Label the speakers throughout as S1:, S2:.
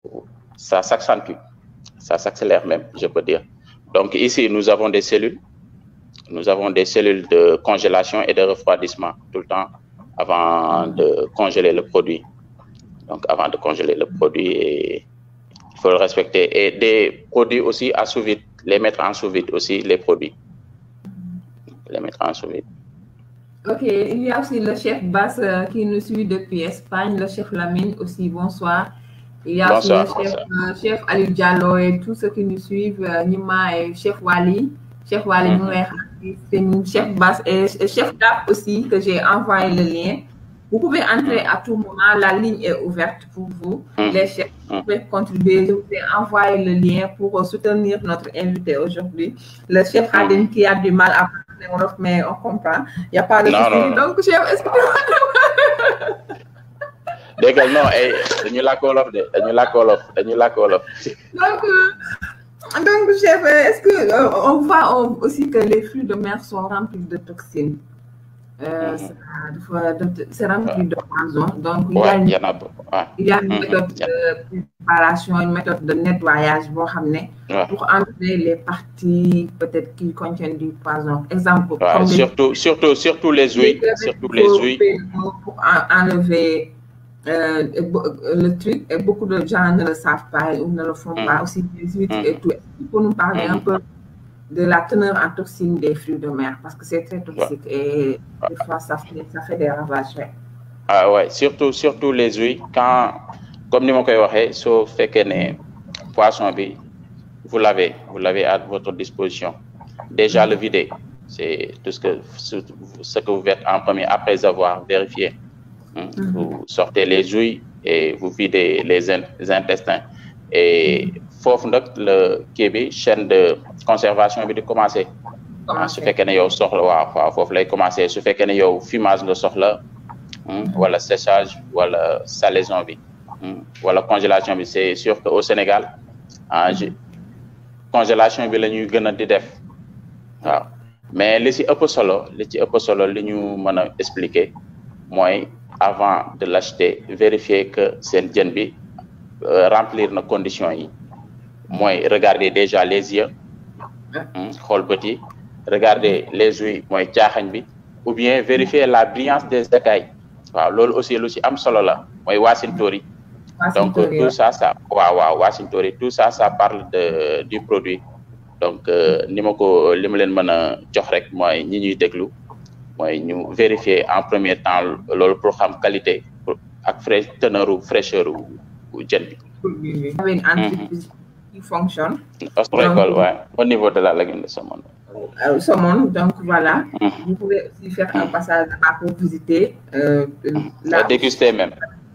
S1: ça s'accentue, ça s'accélère même, je peux dire. Donc ici, nous avons des cellules. Nous avons des cellules de congélation et de refroidissement tout le temps avant de congeler le produit. Donc avant de congeler le produit, et il faut le respecter. Et des produits aussi à sous vide, les mettre en sous vide aussi, les produits. Les mettre en sous vide.
S2: Ok, il y a aussi le chef Bass euh, qui nous suit depuis Espagne, le chef Lamine aussi, bonsoir. Il y a
S1: Bonsoir,
S2: aussi le chef, euh, chef Ali Diallo et tous ceux qui nous suivent, euh, Nima et chef Wali. Chef Wali,
S1: Mhm.
S2: nous est- c'est une chef Bass et, et chef DAP aussi, que j'ai envoyé le lien. Vous pouvez entrer à tout moment, la ligne est ouverte pour vous.
S1: Mhm.
S2: Les chefs, vous
S1: Mhm.
S2: pouvez contribuer, je vous ai envoyé le lien pour soutenir notre invité aujourd'hui. Le chef
S1: Mhm.
S2: Hadim qui a du mal à parler wolof, mais on comprend. Il n'y a pas de
S1: Non,
S2: souci.
S1: non, non.
S2: Donc, chef, est-ce que
S1: déggal non ay dañu làkk wolof de dañu làkk wolof dañu làkk wolof
S2: Donc, euh, donc chef, euh, est-ce que euh, on voit on- aussi que les flux de mer sont remplis de toxines euh,
S1: Mhm.
S2: c'est- dafa- dafa- C'est rempli de poison. Donc, il y a
S1: ouais
S2: une,
S1: y en a beaucoup ouais.
S2: il y a une
S1: Mhm.
S2: méthode de préparation, une méthode de nettoyage boo xam ne
S1: Ouais.
S2: pour enlever les parties peut-être qui contiennent du poison. Exemple,
S1: Ouais,
S2: comme les-
S1: surtout surtout surtout les huiles
S2: les
S1: surtout les
S2: faut
S1: huiles
S2: payer pour en- enlever euh, et bo- le truc et beaucoup de gens ne le savent pas ou ne le font
S1: Mm.
S2: pas aussi les huîtres
S1: Mm.
S2: et tout. Est-ce que tu peux nous parler
S1: Mm.
S2: un peu de la teneur en toxines des fruits de mer parce que c'est très toxique et des fois ça fait, ça fait des ravages. ouais.
S1: ah ouais surtout surtout les huiles quand comme ni ma koy waxee soo fekkee ne poisson bi vous l'avez vous l'avez à votre disposition déjà le vider c'est tout ce que ce que vous faites en premier après avoir vérifié Hein,
S2: Mhm.
S1: Vous sortez les huiles et vous videz les, in- les intestins. Et foofu nag le kii bi chaîne de conservation bi di commencer. ah su fekkee ne yow soxla waaw waaw foofu lay commencer su fekkee ne yow fumage nga soxla hein, wala séchage wala salaison bi hein, wala congélation bi c'est sûr que au Sénégal ah je- congélation bi la ñuy gën a di def waaw mais li ci ëpp solo li ci ëpp solo li ñu mën a expliquer mooy avant de l'acheter vérifier que seen jën bi euh, remplir na conditions yi mooy regarder déjà les yeux hmm, xool bët yi regarder les yeux mooy caaxañ bi ou bien vérifier la brillance des écailles waaw loolu aussi lu ci am solo la mooy waasintóor yi donc tout ça ça waaw waaw waasintóor yi tout ça ça parle de du produit donc euh, ni ma ko li ma leen mën a jox rek mooy ñi ñuy déglu mooy ñu vérifier en premier temps loolu pour xam qualité pour ak frais teneur ou fraîcheur u jën bi
S2: Vous avez une entreprise qui fonctionne.
S1: ostréicole ouais au niveau de la lagune de saumon
S2: euh, saumon. Donc voilà,
S1: Mhm.
S2: vous pouvez aussi faire un passage là pour visiter euh,
S1: la
S2: la,
S1: déguster même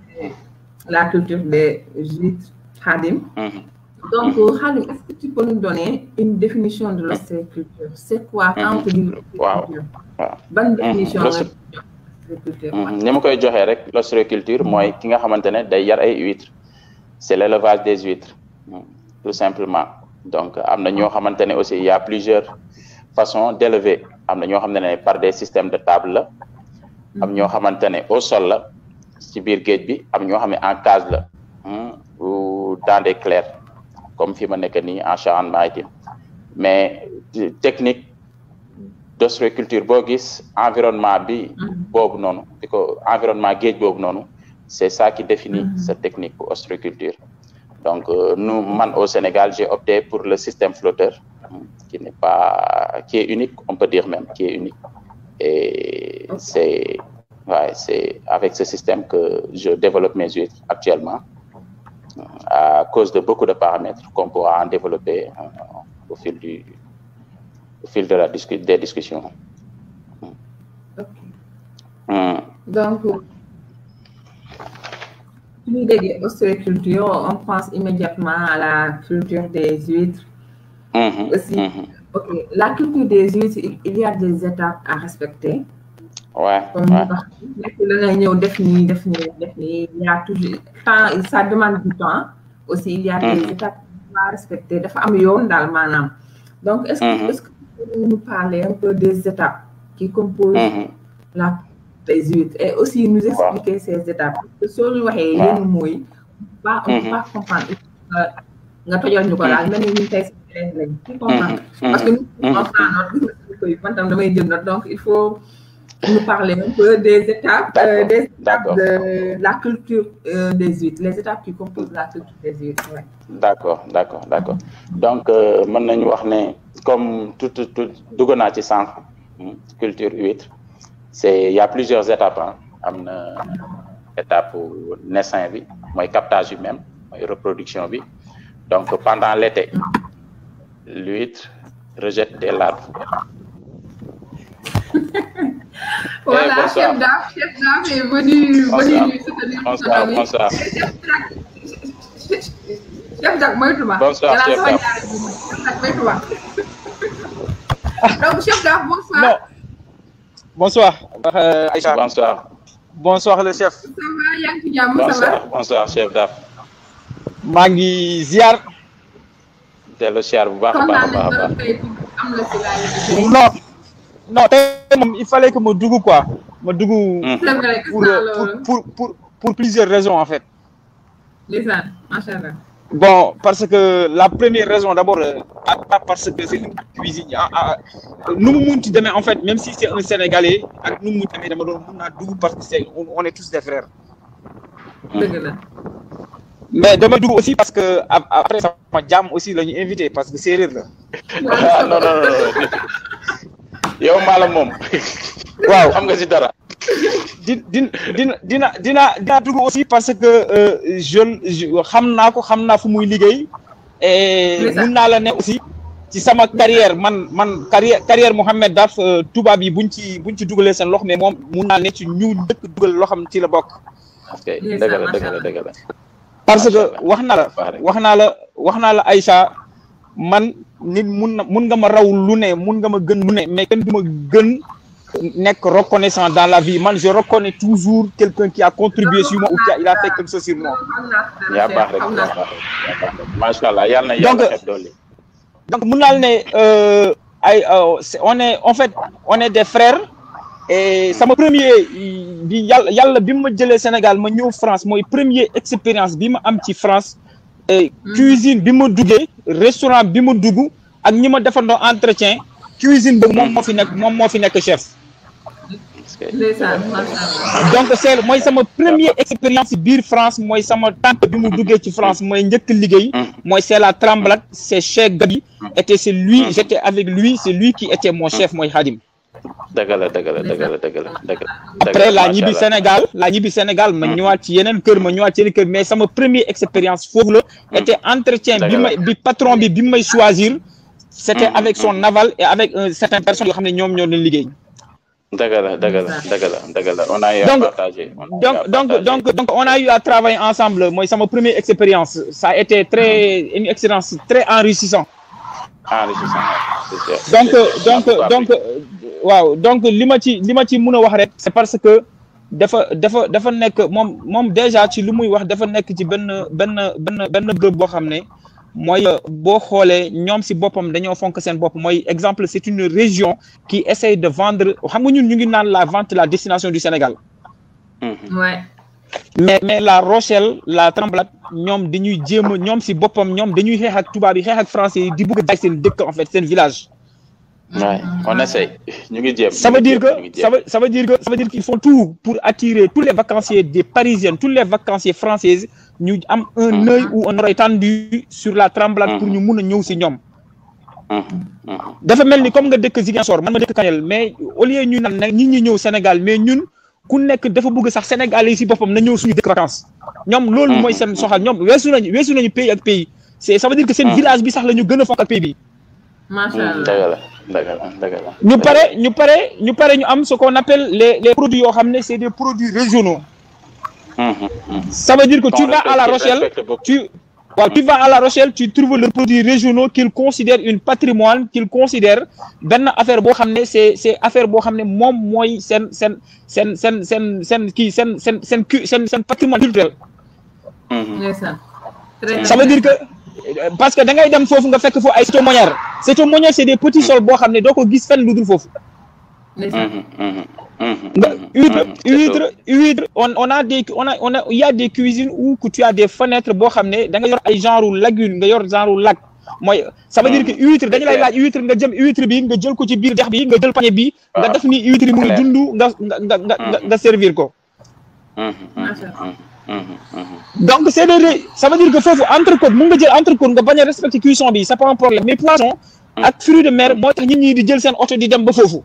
S2: la culture des huîtres Hadim.
S1: Mhm.
S2: Donc, Hadim, est-ce que tu peux nous donner une définition de l'ostréiculture C'est quoi quand on te dit
S1: Waaw.
S2: l'ostréiculture
S1: waaw
S2: Bonne définition.
S1: L'osté-
S2: de l'ostréiculture.
S1: Mhm. ni ma koy joxee rek l'ostréiculture mooy ki nga xamante ne day yar ay huîtres c'est l'élevage des huîtres Mhm. tout simplement donc am na ñoo xamante ne aussi il y a plusieurs façons d'élever am na ñoo xamante ne par des systèmes de table la am ñoo xamante ne au sol la ci biir géej bi am ñoo xam ne en cage la hmm, ou dans des clairs comme fi ma nekk nii en Charente-Maritime mais euh, technique d'ostréiculture boo gis environnement bi boobu noonu di ko environnement géej boobu noonu c'est ça qui définit
S2: Mhm.
S1: cette technique pour ostréiculture donc euh, nous man au Sénégal j'ai opté pour le système flotteur hmm, qui n'est pas qui est unique on peut dire même qui est unique et
S2: Ok.
S1: c'est ouais, c'est avec ce système que je développe mes huîtres actuellement euh, à cause de beaucoup de paramètres qu'on pourra en développer euh, au fil du au fil de la discu des discussions.
S2: Ok.
S1: Hmm.
S2: Donc, si nous dédions ostréiculture, on pense immédiatement à la culture des huîtres.
S1: Mhm,
S2: Aussi.
S1: mhm.
S2: Ok, la culture des huîtres, il il y a des étapes à respecter.
S1: Ouais,
S2: Comme
S1: ouais.
S2: wax nekk la nga ñëw def nii def nii def nii il y a toujours temps ça demande du temps aussi il y a des
S1: Mhm.
S2: étapes à respecter dafa am yoon daal maanaam donc est-ce que
S1: Mhm.
S2: est-ce que vous pouvez nous parler un peu des étapes qui composent
S1: Mhm.
S2: la des huîtres et aussi nous expliquer ces étapes parce que soo ñu waxee
S1: Waaw.
S2: yenn mooy pas on peut pas comprendre nga tojal ñu ko daal mel ni ñun tey si élèves lañ tu comprends parce que nous on prend note gis nga suñu koy man tam damay jël note donc il faut nous parler un peu des étapes euh, des étapes de la culture euh, des huîtres les étapes qui composent la culture des huîtres ouais.
S1: d'accord d'accord d'accord donc mën nañu wax ne comme tout tout dugg naa ci sànq culture huître c'est il y a plusieurs étapes ah am na étape naissain bi mooy captage yu même mooy reproduction bi donc pendant l'été l'huître rejette des larves
S2: voilà
S1: bonsoir.
S2: chef d'art chef d'art est venu venu soutenir
S1: bonsoir bonsoir
S2: chef d'art moytu ma
S1: Bonsoir,
S2: Yàlla
S1: chef
S2: sama
S1: d'art.
S2: ñaari bi chef d'art moytu ma donc chef d'art bonsoir
S3: Non. Bonsoir. Euh, Aïcha.
S1: bonsoir
S3: Bonsoir le chef.
S2: ça va yaa ngi ci jàmm ça va
S1: bonsoir bonsoir chef d'art
S3: maa ngi ziar.
S1: dellu siyaar bu baax a baax a
S2: kontaan
S1: baax a
S2: nañ
S1: baax
S2: tey am la si laaj
S3: non non tey moom il fallait que ma dugg quoi ma dugg
S2: c'est vrai gis
S3: pour
S2: naa
S3: pour
S2: loolu
S3: pour pour pour plusieurs raisons en fait.
S2: ndeysaan macha allah
S3: Bon, parce que la première raison d'abord, euh, pas parce que c'est une cuisine. Ah, ah, nous, Mounti demain, en fait, même si c'est un Sénégalais, avec nous, Mounti demain, on a double parce que c'est- on, on est tous des frères.
S2: dëgg la
S3: Mais demain, double aussi parce que ap- après, ça m'a jam aussi, là, ñu invité parce que c'est rire là.
S1: ah non non non yow maala moom
S3: Waaw.
S1: xam nga si dara
S3: di dina dina dina dina dina dugg aussi parce que euh, je je xam naa ko xam naa fu muy liggéey et
S2: Ndeysaan.
S3: mun naa la ne aussi ci sama carrière man man carrière carrière Mouhamed Daf euh, tubaab yi buñ ci buñ ci dugalee seen loxo mais moom mun naa ne ci ñu dëkk dugal loo xam ci la bokk
S1: parce que dëgg la dëgg la dëgg la
S3: parce
S1: Macha
S3: que
S1: Allah.
S3: wax na la
S1: Wax rek.
S3: wax naa la wax naa la Aïcha man nit mun na mun nga ma raw lu ne mun nga ma gën lu ne mais kenn du ma gën nekk reconnaissant dans la vie man je reconnais toujours quelqu'un qui a contribué sur moi ou qui a il a fait quelque chose sur moi
S1: yaa baax rek yaa baax rek yaa baax rek macha allah yàlla na
S3: Donc,
S1: yàlla xeeb dolli
S3: donc mun naa la ne euh, ay euh, c'est- on est en fait on est des frères et sama premier bi yàlla yàlla bi ma jëlee Sénégal ma ñëw France mooy premier expérience bi ma am ci France et cuisine bi ma duggee restaurant bi ma dugg ak ñi ma defandoo entretien cuisine boobu moom moo fi nekk moom moo fi nekk chef
S1: parce que
S2: ndeysaan macha allah
S3: donc c'est mooy sama première expérience biir France mooy sama tante bi mu duggee ci France mooy njëkk liggéey mooy c'est la Tremblade c'est Cheikh Gabi et c'est lui j'étais avec lui c'est lui qui était mon chef mooy Khadim
S1: dëgg la dëgg la dëgg la dëgg la dëgg la
S3: après la ñibbi Sénégal la ñibbi Sénégal ma ñëwaat ci yeneen kër ma ñëwaat ci yeneen kër mais sama première expérience foofu la était entretien bi may bi patron bi bi may choisir c'était avec son aval et avec un certain personne yoo xam ne ñoom ñoo doon liggéey
S1: dëgg la dëgg la dëgg la dëgg la on a eu à
S3: Donc-
S1: partager on a eu
S3: donc
S1: à
S3: donc
S1: partager.
S3: donc donc on a eu à travailler ensemble mooy sama première expérience ça a été très une expérience très enrichissant
S1: enrichissant c'est sûr, c'est
S3: donc
S1: sûr.
S3: donc
S1: On a
S3: donc waaw donc li ma ci li ma ci mën a wax rek c'est parce que dafa dafa dafa nekk moom moom déjà ci li muy wax dafa nekk ci benn benn benn benn bërëb boo xam ne mooy boo xoolee ñoom si boppam dañoo fonk seen bopp mooy exemple c'est une région qui essaye de vendre xam nga ñun ñu ngi naan la vente la destination du Sénégal
S1: Mhm.
S2: ouais
S3: mais mais la Rochelle la Tremblade ñoom dañuy jéem a ñoom si boppam ñoom dañuy xeex ak tubaab yi xeex ak français yi di bëgg a jaay seen dëkk en fait seen village
S1: Ouais, on essaye ñu ngi jéem
S3: ça
S1: ñu
S3: veut
S1: ngi
S3: dire
S1: jéem, ñu
S3: que
S1: ngi jéem.
S3: ça veut ça veut dire que ça veut dire qu'ils font tout pour attirer tous les vacanciers des parisiennes tous les vacanciers françaises ñu am un
S1: Mhm.
S3: œil ou un oreille tendu sur la Tremblade pour
S1: Mhm.
S3: ñu mun a ñëw si ñoom
S1: Mhm, mhm.
S3: dafa mel ni comme nga dëkk Ziguinchor man ma dëkk Kanel mais au lieu ñu naan nag ñi ñi ñëw Sénégal mais ñun ku nekk dafa bëgg sax Sénégalais yi si boppam na ñëw suñu dëkk vacances ñoom loolu mooy seen soxal ñoom weesu nañu weesu nañu pays ak pays c'est ça veut dire que seen
S1: Mhm.
S3: village bi sax la ñu gën a fonk ak pays bi
S2: macha
S1: Mhm,
S2: allah
S1: dëgg la dëgg la dëgg la
S3: ñu pare ñu pare ñu pare ñu am ce qu'on appelle les les produits yoo xam ne c'est des produits régionaux
S1: Mhm, mhm.
S3: ça veut dire que tu
S1: Qu'on
S3: vas à La
S1: respecte-
S3: Rochelle
S1: respecte beaucoup.
S3: tu waaw tu vas à La Rochelle tu trouves les produits régionaux qu'ils considèrent une patrimoine qu'ils considèrent benn affaire boo xam ne c'est c'est affaire boo xam ne moom mooy seen seen seen seen seen seen kii seen seen seen cu seen seen patrimoine culturel
S1: Mhm.
S2: ndeysaan très
S3: ça veut dire que euh, parce que da ngay dem foofu nga fekk foofu ay cétomonières cétomonières c'est des petits sols boo xam ne doo ko gis fenn lu dul foofu
S2: ndeysaan
S1: Mhm, mhm,
S3: nga huître huître huître on on a des on a on a il y a des cuisines où que tu as des fenêtres boo xam ne da nga yor ay genre lagune nga yor genre lac mooy ça veut dire que huître dañu lay laaj huître nga jëm huître bi nga jël ko ci biir dex bi nga jël pañe bi nga def ni huître yi mu ngi dund nga nga nga nga nga servir ko donc c'est des ça veut dire que foofu entrecôte mun nga jël entrecôte nga bañ a respecter cuisson bi c'est pas un problème mais poisson ak fruits de mer moo tax nit ñi di jël seen oto di dem ba foofu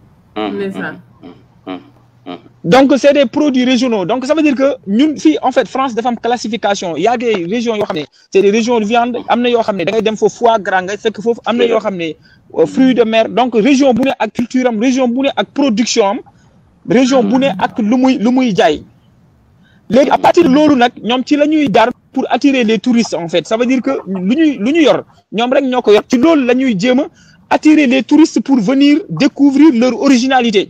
S3: donc c'est des produits régionaux donc ça veut dire que ñun fii en fait France dafa am classification il y a des régions yoo xam ne c'est des régions de viande am na yoo xam ne da ngay dem foofu foie gras nga fekk foofu am na yoo xam ne fruits de mer donc région bu ne ak culture am région bu ne ak production am région bu ne ak lu muy lu muy jaay léegi à partir de loolu nag ñoom ci la ñuy jaar pour attirer les touristes en fait ça veut dire que lu ñuy lu ñu yor ñoom rek ñoo ko yor ci loolu la ñuy jéem a attirer les touristes pour venir découvrir leur originalité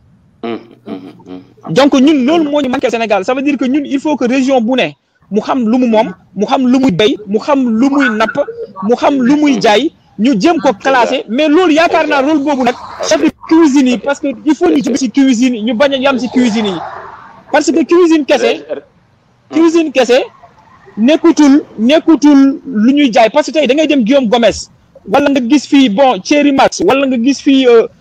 S3: donc ñun loolu moo ñu manqué Sénégal ça veut dire que ñun il faut que région bu ne mu xam lu mu moom mu xam lu muy béy mu xam lu muy napp mu xam lu muy jaay ñu jéem ko classé mais loolu yaakaar naa rôle boobu nag chef de cuisine yi parce que il faut ñu jóge ci cuisine yi ñu bañ a yam ci cuisine yi parce que cuisine kese cuisine kese nekkutul nekkutul lu ñuy jaay parce que tey da ngay dem Guillaume Gomes wala nga gis fii bon Thierry Max wala nga gis fii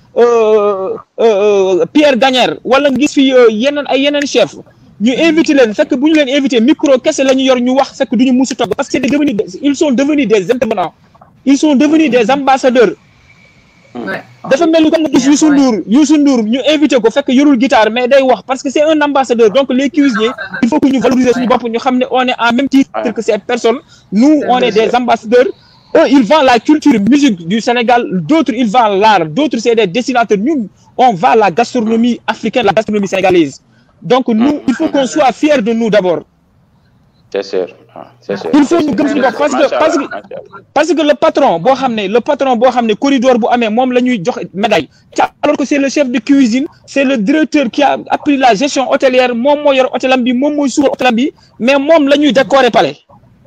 S3: Pierre Gagnaire wala nga gis fii yeneen ay yeneen chef ñu invité leen fekk bu ñu leen invité micro kese la ñu yor ñu wax fekk du ñu musu togg parce que c'est devenu ils sont devenus des intervenants ils sont devenus des ambassadeurs dafa mel ni comme nga gis Youssou Ndour Youssou Ndour ñu invité ko fekk yorul guitare mais day wax parce que c'est un ambassadeur donc les cuisiniers il faut que ñu valoriser suñu bopp ñu xam ne on est en même titre que ces personnes nous on est des ambassadeurs eux ils vendent la culture musique du Sénégal d'autres ils vendent l'art d'autres c'est des dessinateurs ñun on vend la gastronomie africaine la gastronomie sénégalaise donc nous il faut qu'on soit fiers de nous d'abord
S1: c'est sûr c'est sûr
S3: il faut ñu gëm suñu bopp parce que parce que parce que le patron boo xam ne le patron boo xam ne corridor bu amee moom la ñuy jox médaille alors que c'est le chef de cuisine c'est le directeur qui a appris la gestion hôtelière moom moo yor hôtelam bi moom mooy suur hôtelam bi mais moom la ñuy décorer palais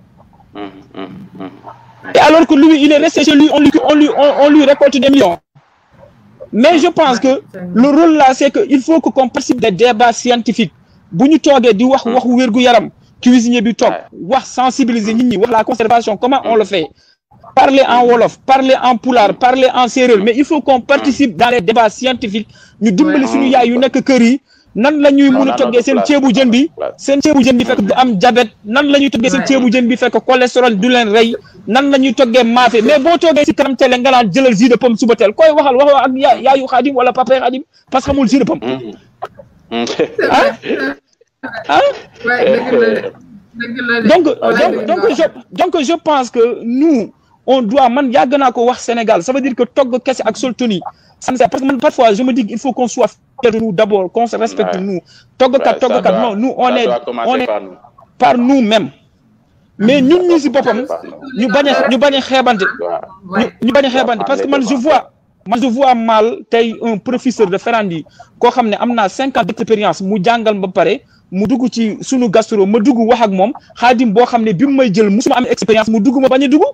S3: et alors que lui il est resté chez lui on lui on lui on lui récolte des millions mais je pense que le rôle là c'est que il faut que qu'on participe des débats scientifiques bu ñu toogee di wax waxu wér-gu-yaram cuisinier bi toog wax sensibiliser nit ñi wax la conservation comment on le fait parler en wolof parler en pulaar parler en séeréer mais il faut qu'on participe dans les débats scientifiques ñu dimbali suñu yaay yu nekk kër yi nan la ñuy mun a toggee seen ceebu jën bi seen ceebu jën bi fekk du am diabète nan la ñuy toggee seen ceebu jën bi fekk cholestérol du leen rey nan la ñuy toggee maafe mais boo toogee si kanam télé nga naan jëlal jus de pomme suba teel koy waxal waxoo ak ya yaayu xaadim wala papa xaadim parce que xamul jus de pomme ah ah donc donc donc je donc je pense que nous on doit man yàgg naa ko wax Sénégal ça veut dire que togg kese ak sol tenue ça parce que man parfois je me dis il faut qu'on soit fiers de nous d'abord qu'on se respecte nous toggkat toggkat non nous on est on est par nous-mêmes mais ñun ñi si boppam ñu bañ a ñu bañ a xeebante ñu bañ a xeebante parce que man je vois man je vois mal tey un professeur de Ferrandi koo xam ne am naa cinq ans d'expérience mu jàngal ba pare mu dugg ci sunu gastro ma dugg wax ak moom xaadim boo xam ne bi mu may jël musuma am expérience mu dugg ma bañ a dugg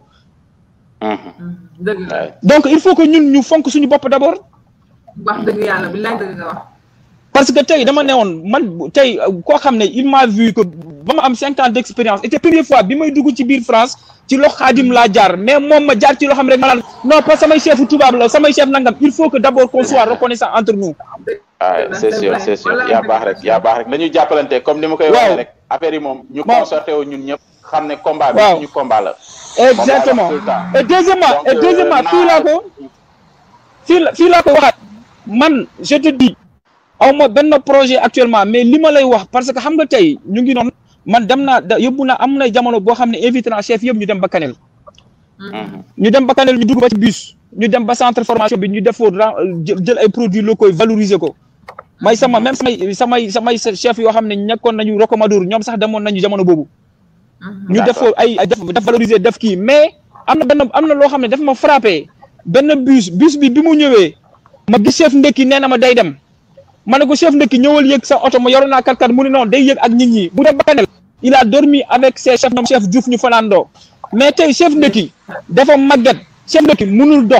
S3: donc il faut que ñun ñu fonk suñu bopp d'abord
S2: wax dëgg yàlla bi laaj dëgg nga wax
S3: parce que tey dama ne woon man tey koo xam ne il m'a vu que ba ma am cinq ans d'expérience et première fois bi may dugg ci biir France ci loxo xaadim laa jaar mais moom ma jaar ci loo xam rek ma naan non pas samay chef tubaab la samay chef nangam il faut que d'abord qu'on soit reconnaissant entre nous
S1: waaw c'est sûr c'est sûr yaa baax rek yaa baax rek dañuy jàppalante comme ni ma koy waxee rek affaire yi moom ñu concerté wu ñun ñëpp xam ne combat bi suñu combat la
S3: exactement et deuxièmement et deuxièmement fii laa ko fii la fii laa ko waxaat man je te dis aw ma benn projet actuellement mais li ma lay wax parce que xam nga tey ñu ngi noonu man dem naa da yóbbu naa am na jamono boo xam ne invité naa chef yëpp ñu dem ba Kanel ñu dem ba Kanel ñu dugg ba ci bus ñu dem ba centre formation bi ñu defoo jël ay produits locaux valoriser ko may sama même samay samay samay chef yoo xam ne nekkoon nañu Rocamadour ñoom sax demoon nañu jamono boobu ñu defoo ay def def valoriser def kii mais am na benn am na loo xam ne dafa ma frappé benn bus bus bi bi mu ñëwee ma gis chef ndekki nee na ma day dem ma ne ko chef ndekki ñëwal yëg sa oto ma yoroon naa kat kat mu ne noonu day yëg ak nit ñi bu dem ba Kanel il a dormi avec ses chefs ñoom chef Diouf ñu fanaandoo mais tey chef ndekki dafa màgget chef ndekki mënul dox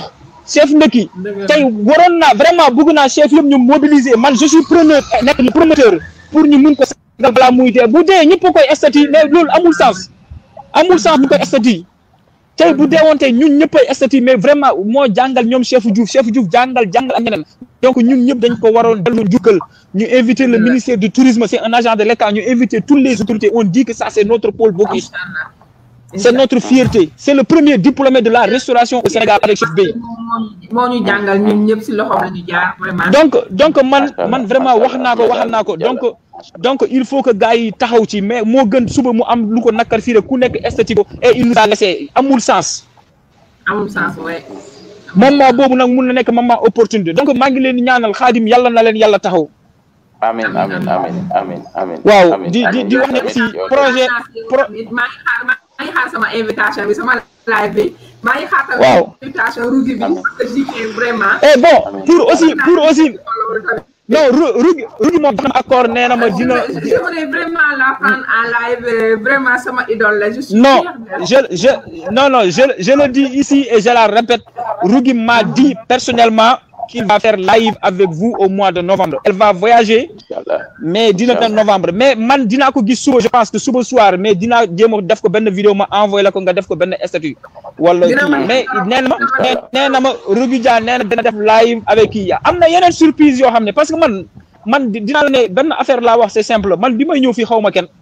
S3: chef ndëkki tey waroon naa vraiment bëgg naa chef yëpp ñu mobiliser man je suis preneur nekk promoteur pour ñu mun ko sagal balaa muy dee bu dee ñëpp koy estati mais loolu amul sens amul sens bu koy estati tey bu deewoon tey ñun ñëppay estati mais vraiment moo jàngal ñoom chef Diouf chef Diouf jàngal jàngal ak ñeneen donc ñun ñëpp dañ ko waroon dellu njukkal ñu inviter le ministère du tourisme c'est un agent de l'État ñu inviter toutes les autorités on dit que ça c'est notre pôle Bocuse c'est notre fierté c'est le premier diplômé de la restauration au Sénégal avec chef Bey
S2: moo ñu jàngal ñun ñëpp si loxo la ñu jaar vraiment
S3: donc donc man man vraiment wax naa ko waxal naa ko donc donc il faut que gars yi taxaw ci mais moo gën suba mu am lu ko nakkar fii rek ku nekk esthétique et il nous a laissé amul sens
S2: amul sens ouais
S3: moment boobu nag mun na nekk moment opportunité donc maa ngi leen di ñaanal xaadim yàlla na leen yàlla taxaw
S1: amin amin amin amin amin
S3: waaw
S1: amin,
S3: di di
S1: amin.
S3: di wax ne aussi projet pro
S2: maa ngi xaar maa ngi xaar sama invitation bi sama live bi maa ngi xaar sama
S3: Waaw.
S2: invitation Rougui bi parce que JK vraiment
S3: et bon pour aussi pour aussi non Ru Rugi Rugi moom xam accord nee na ma dina
S2: j'aimerais vraiment la prendre en live euh, vraiment sama idole la je suis
S3: non
S2: fière d'elle.
S3: je je non non je je le dis ici et je la répète Rugi m'a dit personnellement qu'il va faire live avec vous au mois de novembre elle va voyager
S1: Inch'Allah.
S3: mais dina dem novembre mais man dinaa ko gis suba je pense que suba soir mais dinaa jéem a def ko benn vidéo ma envoyé la ko nga def ko benn statut wala
S2: Dina
S3: kii
S2: ma-
S3: mais nee na ma nee nee na ma Rugi Dia nee na dina def live avec kii am na yeneen surprise yoo xam ne parce que man man di- dinaa la ne benn affaire laa wax c'est simple man bi may ñëw fii xaw ma kenn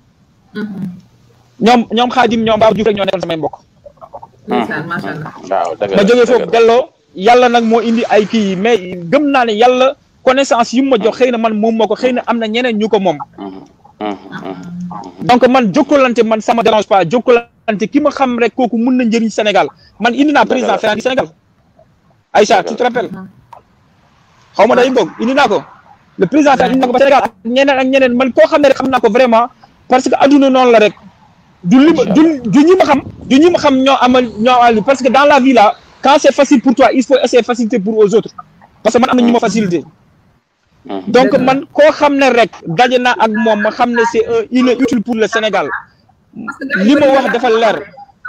S3: ñoom ñoom Xaadim ñoom Baba Diouf rek ñoo nekkoon samay mbokk
S2: ndeysaan macha allah
S1: waaw dëgg la
S3: ma jógee
S1: dëgg
S3: foofu
S1: la.
S3: delloo yàlla nag moo indi ay kii yi mais gëm naa ne yàlla connaissance yu ma jox xëy na man moom moo ko xëy na am na ñeneen ñu ko moom
S1: Mhm, mhm, mhm.
S3: donc man jokkalante man sama dérange pas jokkalante ki ma xam rek kooku mun na njëriñ Sénégal man indi naa président Ferrand du Sénégal Aïcha tu te rappelles xaw ma day boog indi naa ko le président Ferrand indi naa ko ba Sénégal ak ñeneen ak ñeneen man koo xam ne rek xam naa ko vraiment parce que adduna noonu la rek du li ma du du ñi ma xam du ñi ma xam ñoo amal ñoo amal parce que dans la vie là quand c'est facile pour toi il faut essayer facilité pour aux autres parce que man am na ñu ma facilité
S1: Mhm.
S3: donc man koo xam ne rek daje naa ak moom ma xam ne c'est un il est utile pour le Sénégal li ma wax dafa leer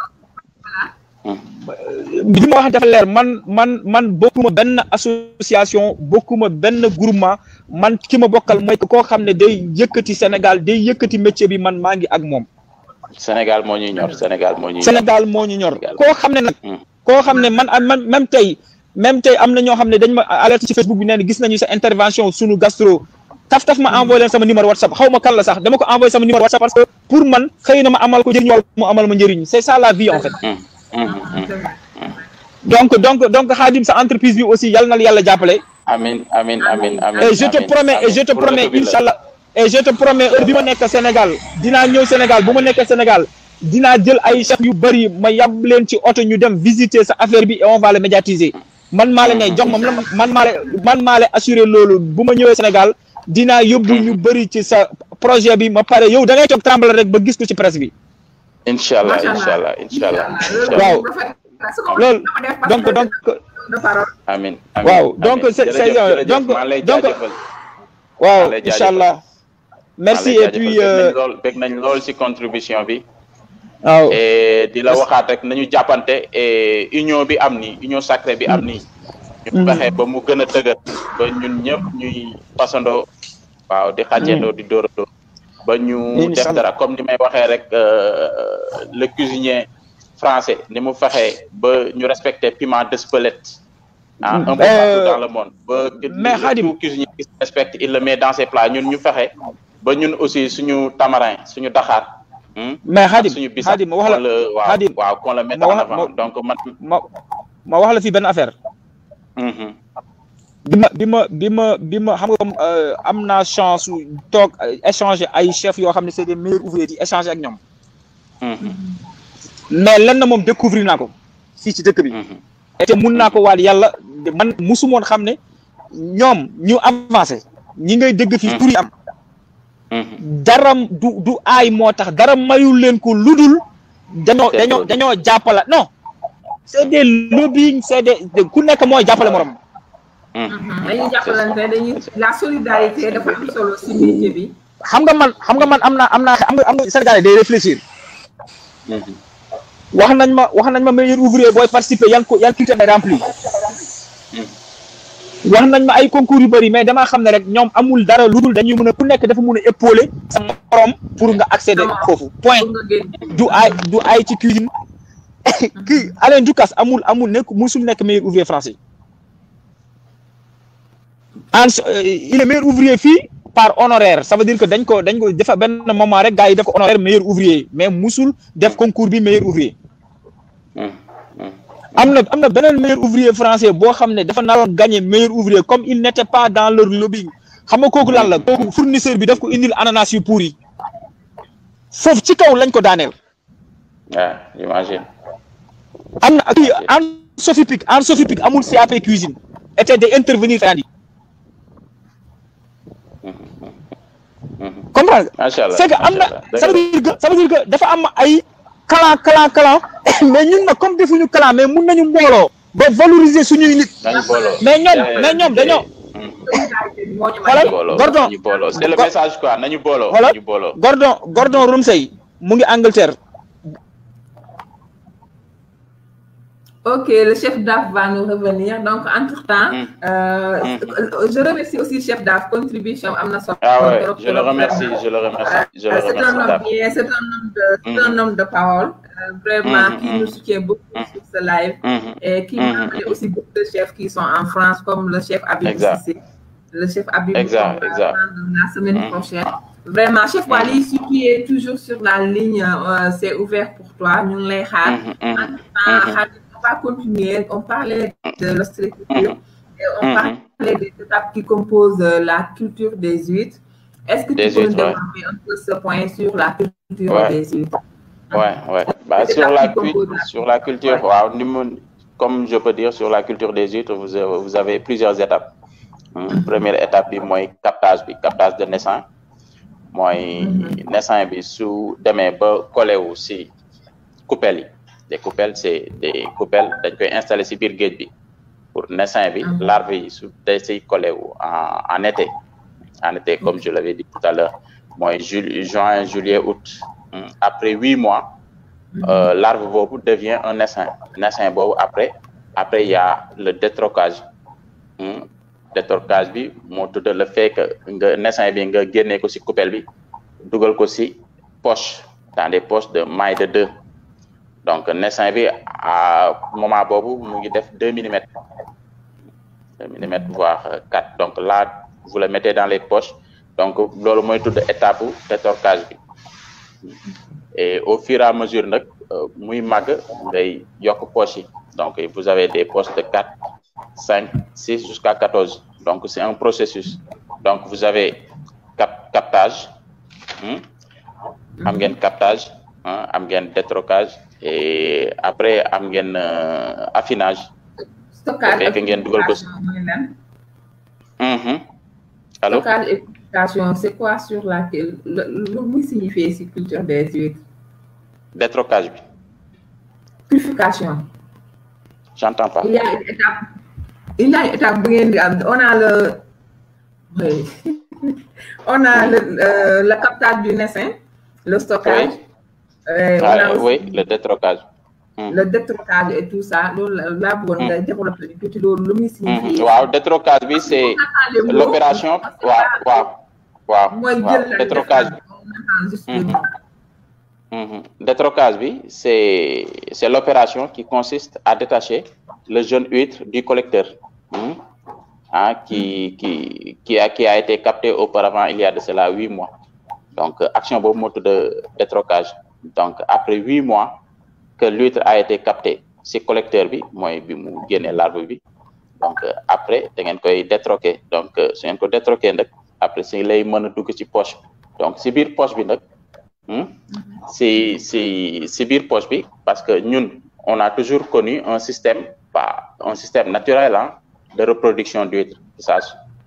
S3: li ma wax dafa leer man man man bokkuma benn association bokkuma benn groupement man ki ma bokkal mooy koo xam ne day yëkkati Sénégal day yëkkati métier bi man maa ngi ak moom
S1: Sénégal moo ñuy ñor Sénégal moo ñuy ñor.
S3: Sénégal moo ñu ñor koo xam ne nag
S1: Mhm.
S3: koo xam ne man man même tey même tey am na ñoo xam ne dañ ma alerte ci Facebook bi nee na gis nañu sa intervention sunu gastro taf taf ma envoyé leen sama numéro WhatsApp xaw ma kan la sax dama ko envoyé sama numéro WhatsApp parce que pour man xëy na ma amal ko njëriñ wala mu amal ma njëriñ c'est ça la vie en fait
S1: Mhm, mhm, mhm.
S3: donc donc donc Khadim sa entreprise bi aussi yal na la yàlla jàppale
S1: Amin amin amin amin.
S3: et je te
S1: amin,
S3: promets et
S1: amin.
S3: je te
S1: Pour
S3: promets
S1: retour bi la.
S3: inchallah et je te promets heure bi ma nekk Sénégal dinaa ñëw Sénégal bu ma nekkee Sénégal dinaa jël ay chef yu bëri ma yab leen ci oto ñu dem visiter sa affaire bi et on va le médiatiser man maa la ne jox ma man maa la man maa la assurer loolu bu ma ñëwee Sénégal dinaa yóbbu ñu bëri ci sa projet bi ma pare yow da ngay toog tremble rek ba gis ko ci presse bi
S1: Inch'Allah
S2: Macha Allah.
S1: Inch'Allah Inch'Allah.
S3: Waaw.
S2: Waaw
S3: loolu donc donc
S2: de parole
S1: Amin amin.
S3: Waaw,
S1: amin.
S3: donc c'est- c'est-
S1: Jërëjëf, jërëjëf.
S3: donc-
S1: maa lay
S3: donc-
S1: jaajëfal.
S3: waaw
S1: Maa lay jaajëfal.
S3: inchallah merci
S1: Maa lay
S3: et puis
S1: jaajëfal.
S3: euh,
S1: Bég nañ lool bég nañ lool ci contribution bi.
S3: waaw
S1: et di la waxaat rek nañu jàppante et union bi am nii union sacrée bi am nii. ñu fexe ba mu gën a dëgër ba ñun ñëpp ñuy pasandoo waaw di xàccendoo di dóorandoo ba ñu def
S3: Inch'Allah.
S1: dara comme ni may waxee rek euh, le cuisinier français ni mu fexee ba ñu respecter piment d'Espelette ah un peu
S3: Euh,
S1: partout dans le monde ba
S3: mais Khadim-
S1: tout cuisinier qui se respecte il le met dans ses plats ñun ñu fexe ba ñun aussi suñu tamarin suñu daxaar hmm,
S3: mais
S1: ak
S3: Khadim
S1: suñu bisap
S3: Khadim ma wax la
S1: qu'on le- waaw
S3: Khadim
S1: waaw qu'on le mette
S3: ma
S1: en
S3: wax-
S1: avant
S3: ma-
S1: donc man
S3: ma ma wax la fi benn affaire
S1: mhm,
S3: bi ma bi ma bi ma bi ma xam nga comme euh, am naa chance su toog euh, échanger ay chefs yoo xam ne c'est des meilleurs ouvriers di échanger ak ñoom
S1: mhm,
S3: mais lenn moom découvrir naa ko fii ci dëkk bi
S1: mhm.
S3: te mun naa ko waat yàlla de- man musumoon xam ne ñoom ñu avancé ñi ngay dégg fii tur yi am
S1: Mhm.
S3: dara du du aay moo tax dara mayul leen ko ludul dañoo
S1: C'est
S3: dañoo
S1: vrai.
S3: dañoo jàppala non c'est des lobbying c'est des de- ku nekk mooy jàppale morom
S1: Mhm.
S2: dañuy jàppalante dañuy la solidarité dafa am solo si métier bi
S3: xam nga man xam nga man am naa am naa am nga am nga Sénégalais day réfléchir
S1: Mhm.
S3: wax nañ ma wax nañ ma meilleur ouvrier booy participer yan ko yan critère ngay remplir wax nañ ma ay concours yu bëri mais damaa xam ne rek ñoom amul dara lu dul dañuy mën a ku nekk dafa mën a épauler sa morom pour nga accéder foofu point du ay du ay ci cuisine kii Alain Ducasse amul amul nekk musul nekk meilleur ouvrier français en il est meilleur ouvrier fii par honoraire ça veut dire que dañ ko dañ ko defa benn moment rek gars yi def ko honoraire meilleur ouvrier mais musul def concours bi meilleur ouvrier am na am na beneen meilleur ouvrier français boo xam ne dafa naroon gagner meilleur ouvrier comme il n'était pas dans leur lobbying xam nga kooku lan la kooku fournisseur bi daf ko indil ananas yu pourri foofu ci kaw lañ ko daaneel.
S1: waaw j'imagine.
S3: am na kii en Sophie Pic en Sophie Pic amul CAP cuisine était day intervenir andi. comprendre
S1: macha allah
S3: c'est que am na ça veut dire que ça veut dire que dafa am ay clan clan clan mais ñun nag comme defuñu clan mais mun nañu mbooloo ba valoriser suñuy nit
S1: nañu booloo
S3: mais ñoom mais ñoom dañoo xoolal Gordon
S1: nañu booloo c'est le message quoi nañu booloo
S3: xoolal
S1: nañu booloo
S3: Gordon Gordon Ramsay mu ngi Angleterre
S2: Ok, le chef DAF va nous revenir. Donc, entre-temps,
S1: Mm.
S2: euh,
S1: Mm.
S2: je remercie aussi le chef DAF, contribution Amna Sop-
S1: ah ouais
S2: Trop-
S1: je le remercie je le remercie je le
S2: Euh, C'est un
S1: remercie
S2: homme
S1: Daf.
S2: bien, c'est un homme de, c'est un
S1: Mm.
S2: homme de parole, euh, vraiment,
S1: Mm,
S2: qui
S1: mm,
S2: nous soutient beaucoup
S1: Mm.
S2: sur ce live
S1: Mhm.
S2: et qui
S1: Mm,
S2: m'a
S1: mm,
S2: amené
S1: mm.
S2: aussi beaucoup de chefs qui sont en France, comme le chef Abib
S1: Exact.
S2: Sissé, le chef Abib
S1: Exact,
S2: qu'on va
S1: exact.
S2: prendre la semaine
S1: Mm.
S2: prochaine. Vraiment, chef Wali, si tu es toujours sur la ligne, euh, c'est ouvert pour toi. Nous les
S1: Mhm, mhm,
S2: ah,
S1: Mhm.
S2: Khalid, on va continuer. On parlait de l'ostréiculture
S1: Mhm.
S2: et on
S1: Mhm.
S2: parlait des étapes qui composent euh, la culture des huîtres. Est-ce que
S1: Des
S2: tu peux nous
S1: huîtres, ouais.
S2: développer un peu ce point sur la culture
S1: Ouais.
S2: des huîtres?
S1: Ouais, ouais. Bah,
S2: C'est
S1: sur,
S2: ça
S1: la
S2: qui compose
S1: cul-
S2: la-
S1: sur la culture,
S2: Ouais.
S1: waaw, ni mu- comme je peux dire, sur la culture des huîtres, vous avez, vous avez plusieurs étapes. Hum, Première étape, bi mooy captage bi, captage de naissance. mooy
S2: Mhm.
S1: naissance bi su demee ba collé wu si coupelles yi. Des coupelles, c'est des coupelles dañ koy installer si biir géej bi pour naissance bi,
S2: Mhm.
S1: larve yi su day siy collé wu en, en été. En été, comme je l'avais dit tout à l'heure, mooy ju- juin, juillet, août. Hum, Après huit mois, euh, larve boobu devient un naissin naissin boobu après après il y a le détrocage Hmm. détrocage bi moo tudd le fait que nga naissin bi nga génnee ko ci coupelle bi dugal ko ci poche dans des poches de maille de deux donc naissin bi à moment boobu mu ngi def deux millimètres deux millimètres voire euh, quatre donc là vous le mettez dans les poches donc loolu mooy tudd étape bu détrocage bi et au fur et à mesure nag euh, muy màgg ngay yokk poches yi donc vous avez des poches de quatre cinq six jusqu'à quatorze donc c'est un processus donc vous avez cap captage hmm, am ngeen captage hein, am ngeen détrocage et après am ngeen euh, affinage
S2: Stockage
S1: fekk ngeen dugal ko
S2: purification, mooy lan?
S1: Mhm. allô
S2: Stockage et purification, c'est quoi sur laquelle le lu muy signifier ci culture des huîtres?
S1: détrocage bi
S2: Purification.
S1: j'entends pas
S2: Il y a une étape. Il y a une étape bu ngeen di am. On a le oui. on a le, euh, le captage du naissin, le stockage.
S1: Oui.
S2: euh, on
S1: Ah,
S2: a aussi
S1: oui le détrocage Hmm.
S2: le détrocage et tout ça. loolu la laa bëggoon nga développer tuuti loolu lu muy
S1: Mhm.
S2: signifier.
S1: waaw détrocage bi c'est
S2: Les mots,
S1: l'opération
S2: parce que
S1: waaw waaw waaw
S2: mooy
S1: waaw
S2: jël la
S1: détrocage
S2: def on entend juste le
S1: Mhm.
S2: nom.
S1: Mhm. Détrocage bi c'est c'est l'opération qui consiste à détacher le jeune huître du collecteur Mhm. ah qui qui qui a qui a été capté auparavant il y a de cela huit mois donc euh, action boobu moo tudd détrocage donc après huit mois que l'huître a été capté si collecteur bi mooy bi mu génnee larve bi donc euh, après da ngeen koy détroquer donc euh, su ngeen ko détroquer nag après si lay mën a dugg ci poche donc si biir poche bi nag hmm, si si si biir poche bi parce que ñun on a toujours connu un système pas un système naturel hein, de reproduction d'huîtres que ça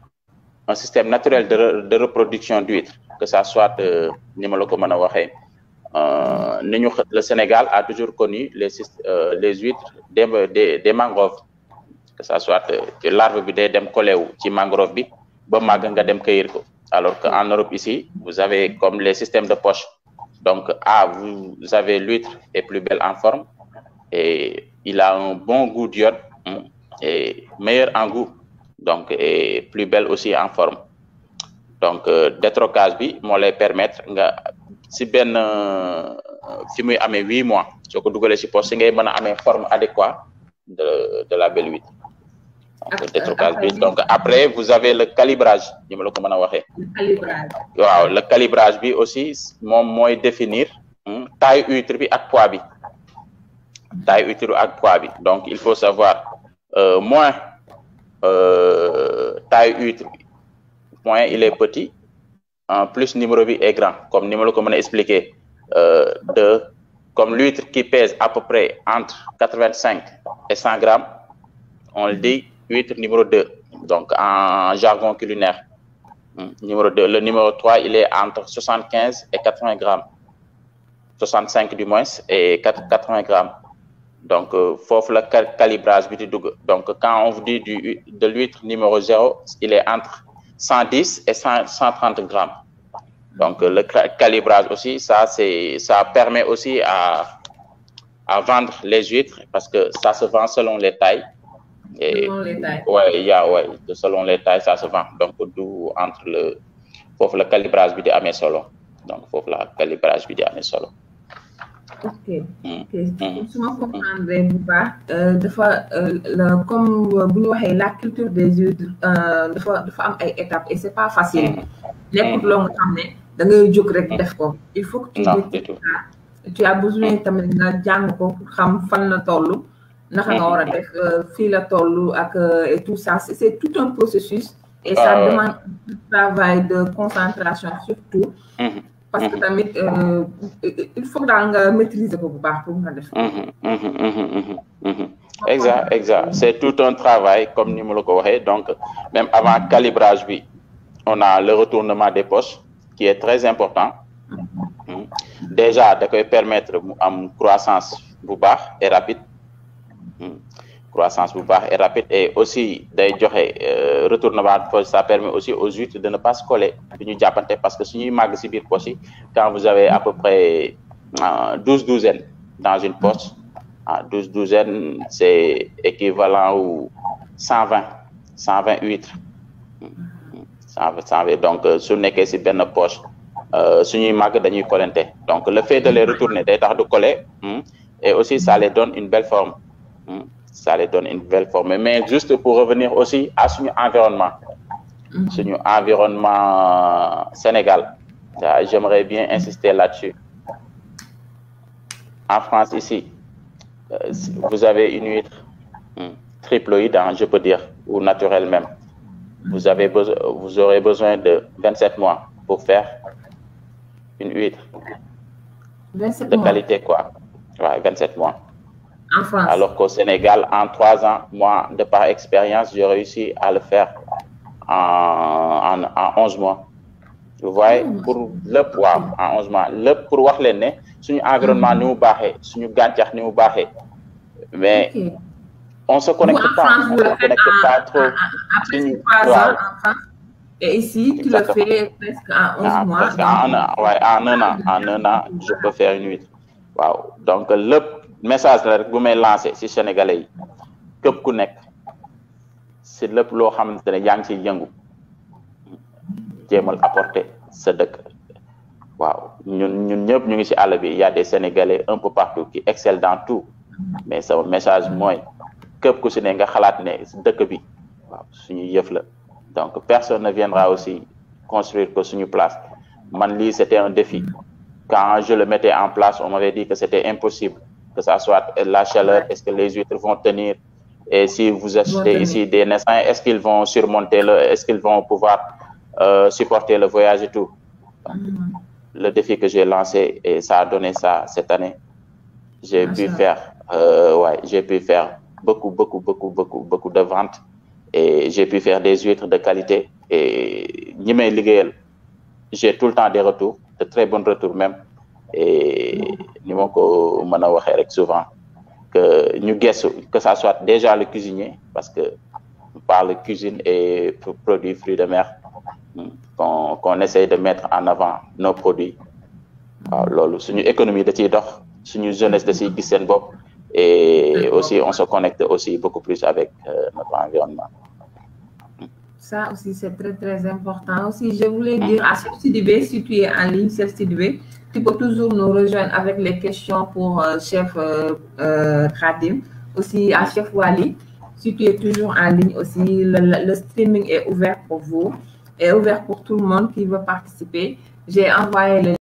S1: un système naturel de, re- de reproduction d'huîtres que ça soit euh, ni ma la ko mën a waxee euh, ni ñu xa- le Sénégal a toujours connu les syst- euh, les huîtres des des des mangroves que ça soit euh, ci larve bi day dem collé wu ci mangrove bi ba màgg nga dem cueillir ko alors que en Europe ici vous avez comme les systèmes de poche donc ah vous avez l'huître est plus belle en forme et il a un bon goût d'iode hum, et meilleur en goût donc et plus belle aussi en forme donc détrocage bi moo lay permettre nga si benn fi muy amee huit mois soo ko dugalee si poche si ngay mën a amee forme adéquate de de la belle huître donc détrocage bi donc après vous avez le calibrage ni ma la ko mën a waxee waaw le calibrage bi aussi moom mooy définir taille huître bi ak poids bi taille huître ak poids bi donc il faut savoir euh, moins euh, taille huître bi moins il est petit en plus numéro bi est grand comme ni ma la ko mën a expliquer euh, de comme l'huître qui pèse à peu près entre quatre-vingt-cinq et cent grammes on le dit huître numéro deux donc en jargon culinaire numéro deux le numéro trois il est entre soixante-quinze et quatre-vingts grammes soixante-cinq du moins et quatre-vingts grammes donc foofu la calibrage bi di dugg donc quand on vous dit du de l'huître numéro zéro il est entre cent dix et cent cent trente grammes donc le calibrage aussi ça c'est ça permet aussi à à vendre les huîtres parce que ça se vend selon les tailles et
S2: Selon les tailles.
S1: ouais il y a ouais selon les tailles ça se vend donc d'où entre le foofu la calibrage bi di amee solo donc foofu la calibrage bi di amee solo
S2: ok ok su ma comprendre bu baax dafa la comme bu ñu waxee la culture des huîtres dafa dafa am ay étapes et c'est pas facile nekkut loo nga xam ne da ngay jóg rek def ko il faut que tu
S1: Non,
S2: maîtrises
S1: du tout.
S2: ça. tu as besoin tamit nga jàng ko pour xam fan la toll naka nga war a def fii la toll ak euh, et tout ça c'est c'est tout un processus et ça
S1: Ah ouais.
S2: demande un travail de concentration surtout
S1: Mhm,
S2: parce que tamit euh, il faut que daal nga maîtriser ko bu baax pour nga def ko.
S1: mhm, mhm, mhm, mhm, mhm. exact exact c'est tout un travail comme ni mu la ko waxee donc même avant calibrage bi on a le retournement des poches qui est très important Mhm. déjà da koy permettre mu am croissance bu baax et rapide Mhm. croissance bu baax et rapide et aussi day joxe euh, retournement de poche ça permet aussi aux huîtres de ne pas se coller du ñu jàppante parce que suñuy màgg si biir poche yi quand vous avez à peu près douze douzaines dans une poche ah douze douzaines c'est équivalent au cent vingt cent vingt huîtres cent vingt cent vingt donc euh, su nekkee si benn poche euh, suñuy màgg dañuy collante donc le fait de les retourner day tax du coller hmm, et aussi ça les donne une belle forme hmm, ça les donne une belle forme mais juste pour revenir aussi à suñu environnement suñu environnement Sénégal ça, j'aimerais bien insister là-dessus en France ici euh, si vous avez une huître hmm, triploïde hein, je peux dire ou naturelle même vous avez besoin vous aurez besoin de 27 mois pour faire une huître
S2: 27
S1: de
S2: mois
S1: qualité quoi ouais, 27 mois
S2: en France.
S1: alors qu'au Sénégal en trois ans moi de par expérience j'ai réussi à le faire en en en onze mois vous voyez pour lépp waaw en onze mois lépp pour wax leen ne suñu environnement ni mu baaxee suñu gàncax ni mu baaxee mais
S2: Ok.
S1: on se
S2: Vous,
S1: connecte
S2: en
S1: pas
S2: France,
S1: on
S2: vous
S1: se
S2: le faites
S1: connecte
S2: en-
S1: pas trop
S2: en- en- après
S1: suñu
S2: ces trois
S1: waaw
S2: ans en France. Et ici, tu
S1: Exactement.
S2: le fais presque en 11
S1: ah,
S2: mois.
S1: parce qu'en un an ouais, en un an en un an je peux faire une huître waaw donc lépp message la rek bu may lancé si sénégalais yi képp ku nekk si lépp loo xamante ne yaa ngi ciy yëngu jéemal apporter sa dëkk waaw ñun ñun ñëpp ñu ngi si àll bi il y a des sénégalais un peu partout qui excellent dans tout mais sama message mooy képp ku si ne nga xalaat ne si dëkk bi waaw suñu yëf la donc personne ne viendra aussi construire que suñu place man lii c'était un défi quand je le mettais en place on m'avait dit que c'était impossible que ça soit la chaleur est-ce que les huîtres vont tenir et si vous achetez
S2: tenir.
S1: ici des naissants est-ce qu'ils vont surmonter le est-ce qu'ils vont pouvoir euh, supporter le voyage et tout
S2: Mhm.
S1: le défi que j'ai lancé et ça a donné ça cette année j'ai pu
S2: Machallah.
S1: faire euh, ouais j'ai pu faire beaucoup beaucoup beaucoup beaucoup beaucoup de ventes et j'ai pu faire des huîtres de qualité et ñi may liggéeyal j'ai tout le temps des retours de très bons retours même et ni ma ko mën a waxee rek souvent que ñu gëstu que ça soit déjà le cuisinier parce que on parle cuisine et pro- produits fruits de mer hmm, qu'on qu'on essaye de mettre en avant nos produits waaw loolu suñu économie da ciy dox suñu jeunesse da ciy gis seen bopp et aussi on se connecte aussi beaucoup plus avec euh, notre environnement
S2: Ça aussi, c'est très, très important. Aussi, je voulais dire à Chef Sidibé, si tu es en ligne, Chef Sidibé, tu peux toujours nous rejoindre avec les questions pour euh, Chef euh, euh, Khadim. Aussi à Chef Wali, si tu es toujours en ligne aussi, le, le- le streaming est ouvert pour vous, est ouvert pour tout le monde qui veut participer. J'ai envoyé le